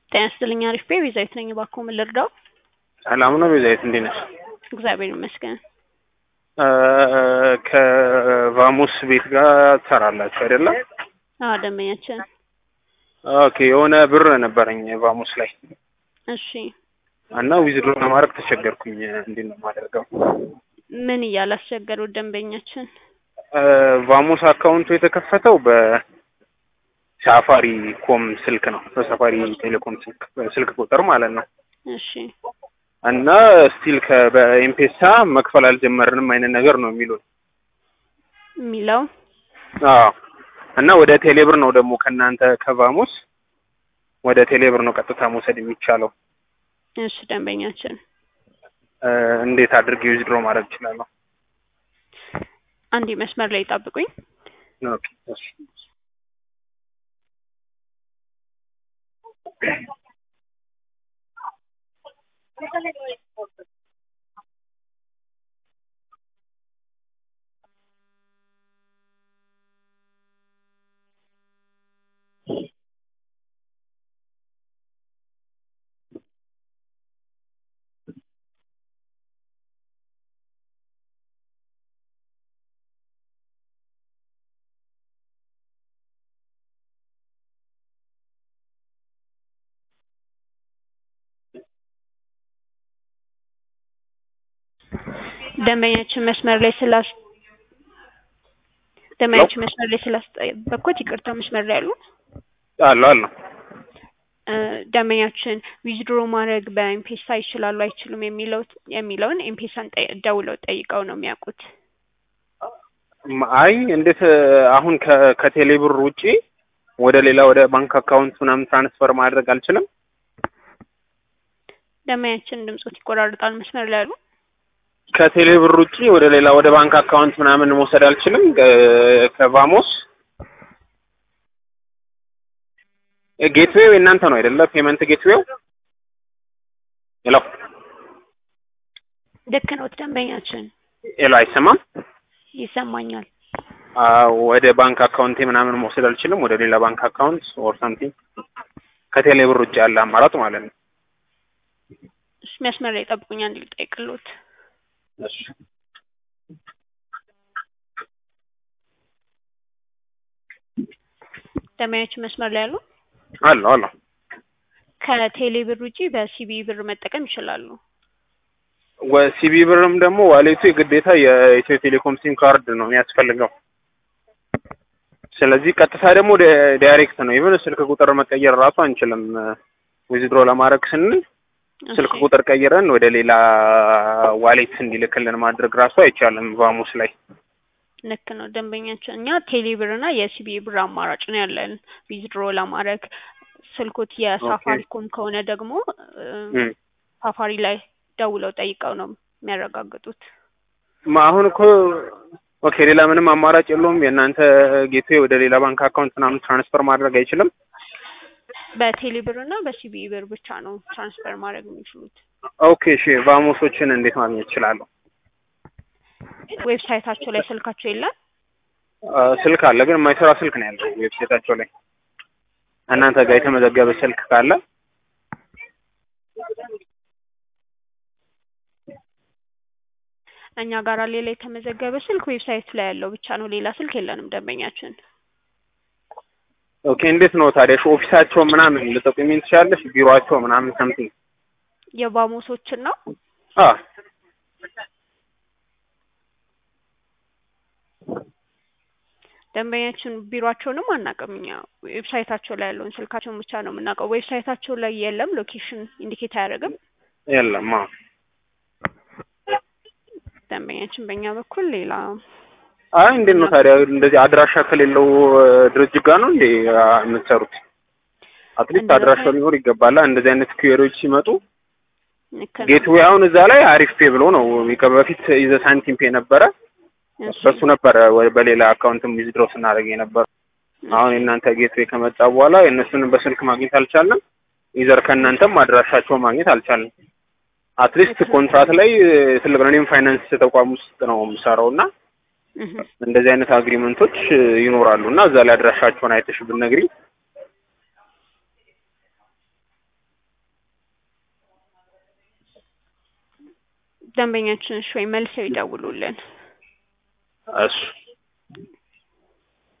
ጤና ይስጥልኝ አሪፍ ቤ ቤዛዊት ነኝ። እባክዎ ምን ልርዳው? ሰላም ነው ቤዛዊት፣ እንዴት ነሽ? እግዚአብሔር ይመስገን። ከቫሙስ ቤት ጋር ትሰራላችሁ አይደለም? አዎ ደንበኛችን። ኦኬ የሆነ ብር ነበረኝ ቫሙስ ላይ እሺ እና ዊዝድሮ ለማድረግ ተቸገርኩኝ። እንዴት ነው የማደርገው? ምን እያላስቸገሩት ደንበኛችን? ቫሙስ አካውንቱ የተከፈተው በሳፋሪ ኮም ስልክ ነው። በሳፋሪ ቴሌኮም ስልክ ስልክ ቁጥር ማለት ነው። እሺ እና ስቲል በኤምፔሳ መክፈል አልጀመርንም አይነት ነገር ነው የሚሉን። የሚለው አዎ እና ወደ ቴሌብር ነው ደግሞ ከእናንተ ከቫሙስ ወደ ቴሌብር ነው ቀጥታ መውሰድ የሚቻለው። እሺ ደንበኛችን እንዴት አድርጌ ዊዝድሮ ማድረግ እችላለሁ? አንዴ መስመር ላይ ጠብቁኝ። ኦኬ እሺ ደንበኛችን መስመር ላይ ስላስ ደንበኛችን መስመር ላይ ስላስጠበቅኩት ይቅርታ። መስመር ላይ ያሉ አሉ አሉ ደንበኛችን ዊዝድሮ ማድረግ በኤምፔሳ ይችላሉ አይችሉም የሚለው የሚለውን ኤምፔሳን ደውለው ጠይቀው ነው የሚያውቁት። አይ እንዴት አሁን ከቴሌ ብር ውጪ ወደ ሌላ ወደ ባንክ አካውንት ምናምን ትራንስፈር ማድረግ አልችልም? ደንበኛችን ድምጾት ይቆራርጣል። መስመር ላይ ያሉ ከቴሌ ብር ውጪ ወደ ሌላ ወደ ባንክ አካውንት ምናምን መውሰድ አልችልም ከቫሞስ ጌትዌው የእናንተ ነው አይደለ? ፔመንት ጌትዌው ሄሎ ልክ ነው ደንበኛችን። ሄሎ አይሰማም? ይሰማኛል። ወደ ባንክ አካውንቴ ምናምን መውሰድ አልችልም፣ ወደ ሌላ ባንክ አካውንት ኦር ሳምቲንግ ከቴሌ ብር ውጭ ያለ አማራጭ ማለት ነው። እሺ መስመር ላይ ጠብቁኝ፣ አንድ ልጠይቅልዎት። እሺ ደንበኛችን መስመር ላይ ያሉ አሎ አሎ ከቴሌ ብር ውጪ በሲቢ ብር መጠቀም ይችላሉ። ሲቢ ብርም ደግሞ ዋሌቱ የግዴታ የኢትዮ ቴሌኮም ሲም ካርድ ነው የሚያስፈልገው። ስለዚህ ቀጥታ ደግሞ ዳይሬክት ነው። ኢቨን ስልክ ቁጥር መቀየር ራሱ አንችልም። ዊዝድሮ ለማድረግ ስንል ስልክ ቁጥር ቀይረን ወደ ሌላ ዋሌት እንዲልክልን ማድረግ ራሱ አይቻልም ቫሙስ ላይ። ልክ ነው ደንበኛችን። እኛ ቴሌ ብር እና የሲቢ ብር አማራጭ ነው ያለን ዊዝድሮ ለማድረግ። ስልኮት የሳፋሪኮም ከሆነ ደግሞ ሳፋሪ ላይ ደውለው ጠይቀው ነው የሚያረጋግጡት። አሁን እኮ ኦኬ፣ ሌላ ምንም አማራጭ የለውም። የእናንተ ጌትዌ ወደ ሌላ ባንክ አካውንት ምናምን ትራንስፈር ማድረግ አይችልም። በቴሌ ብር እና በሲቢ ብር ብቻ ነው ትራንስፈር ማድረግ የሚችሉት። ኦኬ፣ እሺ። ቫሞሶችን እንዴት ማግኘት እችላለሁ? ዌብሳይታቸው ላይ ስልካቸው የለም። ስልክ አለ፣ ግን የማይሰራ ስልክ ነው ያለው ዌብሳይታቸው ላይ። እናንተ ጋር የተመዘገበ ስልክ ካለ እኛ ጋር ሌላ የተመዘገበ ስልክ ዌብሳይት ላይ ያለው ብቻ ነው። ሌላ ስልክ የለንም ደንበኛችን። ኦኬ እንዴት ነው ታዲያ ኦፊሳቸው ምናምን ልጠቁሚኝ ትችላለሽ? ቢሮአቸው ምናምን ሰምቲንግ የባሞሶችን ነው? አዎ ደንበኛችን ቢሮአቸውንም አናውቅም። እኛ ዌብሳይታቸው ላይ ያለውን ስልካቸውን ብቻ ነው የምናውቀው። ዌብሳይታቸው ላይ የለም፣ ሎኬሽን ኢንዲኬት አያደርግም። የለም። አዎ ደንበኛችን በእኛ በኩል ሌላ አይ እንዴት ነው ታዲያ እንደዚህ አድራሻ ከሌለው ድርጅት ጋር ነው እንዴ የምትሰሩት? አትሊስት አድራሻው ሊኖር ይገባላ። እንደዚህ አይነት ኩዌሪዎች ሲመጡ ጌትዌይ አሁን እዛ ላይ አሪፍ ፔ ብሎ ነው በፊት ይዘ ሳንቲም ፔ ነበረ በሱ ነበረ በሌላ አካውንትም ዊዝድሮ ስናደርግ የነበረ። አሁን የእናንተ ጌትዌይ ከመጣ በኋላ የእነሱንም በስልክ ማግኘት አልቻለም። ይዘር ከእናንተም አድራሻቸውን ማግኘት አልቻለም። አትሊስት ኮንትራት ላይ ትልቅ ነው። እኔም ፋይናንስ ተቋም ውስጥ ነው የምሰራው እና እንደዚህ አይነት አግሪመንቶች ይኖራሉ እና እዛ ላይ አድራሻቸውን አይተሽ ብትነግሪኝ ደንበኛችን እሺ ወይ መልሰው ይደውሉልን። እሺ